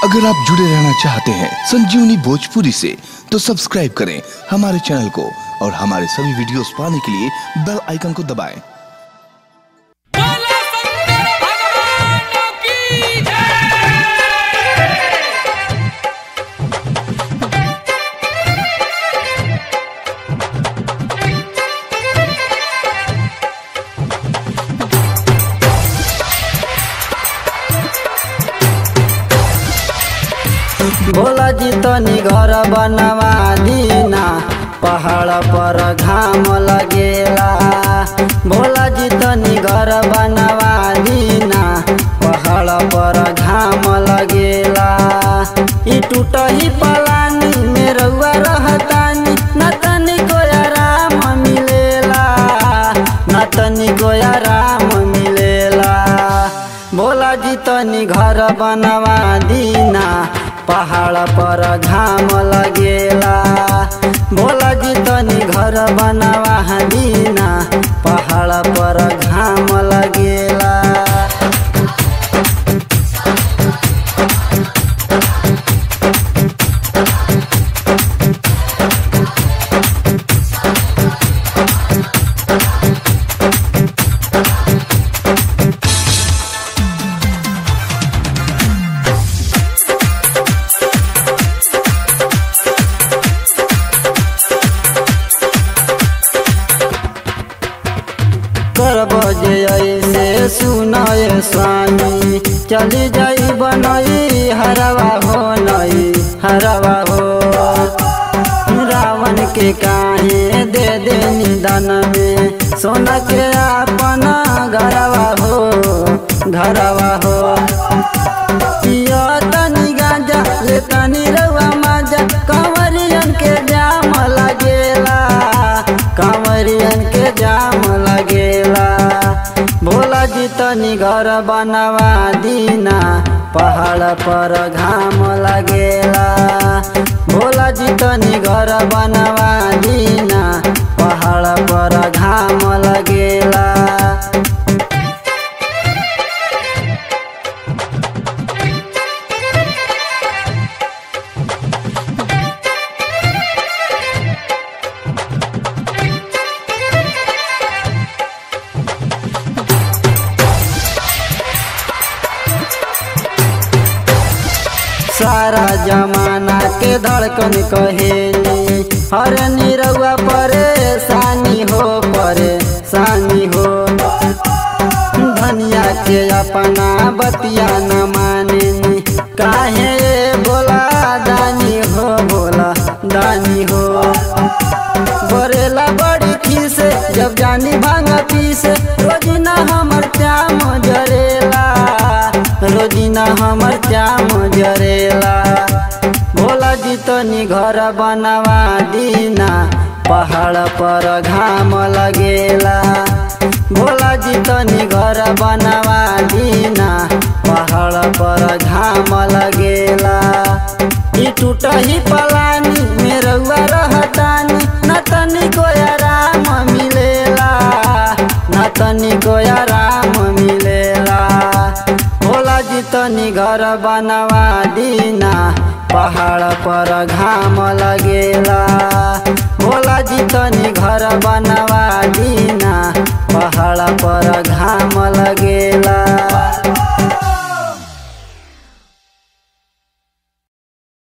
अगर आप जुड़े रहना चाहते हैं संजीवनी भोजपुरी से तो सब्सक्राइब करें हमारे चैनल को और हमारे सभी वीडियोस पाने के लिए बेल आइकन को दबाएं। बोला शंकर भगवान की जय भोला जी तनी घर बनवा दीना पहाड़ पर घाम लगेला भोला जी तनी घर बनवा दीना पहाड़ पर घाम लगेला ई टूटही पलानी में रउआ रहतानी न तनी को आराम मिलेला न तनी को आराम मिलेला भोला जी तनी घर बनवा दीना पहाड़ पर घाम लगेला भोला जी तनी घर बनवा दीना पहाड़ पर घाम लगेला करब जे ऐसे सुनय स्वामी चली जाई बनई हरवा हो नई हरवा हो रावण के काहे दे दे निदान में सोना के अपना घरवा हो घरवा हो पियो तनी गांजा ले तनी रउआ माजा कंवरियन के जाम लगेला कंवरियन के जाम लगेला भोला जी तनी घर बनवा दीना पहाड़ पर घाम लगेला भोला जी तनी घर बनवा दीना पहाड़ पर घाम लगेला सारा जमाना के धड़कन कहेली हर निरहुआ परेशानी हो परेशानी हो धनिया के अपना बतिया न माने काहे बोला दानी हो बोला दानी हो बरेला बड़ी खीस जब जानी भांग पीस रोजिना हमर चाम जरेला रोजिना हमर चाम जरेला भोला जी तनी घर बनवा दीना पहाड़ पर घाम लगेला भोला जी तनी घर बनवा दीना पहाड़ पर घाम लगेला ई टूटही पलानी में रउआ रहतानी न तनी को आराम मिलेला न तनी को आराम मिलेला भोला जी तनी घर बनवा दीना पहाड़ पर घाम लगेला भोला जी तनी घर बनवा दीना पहाड़ पर घाम लगेला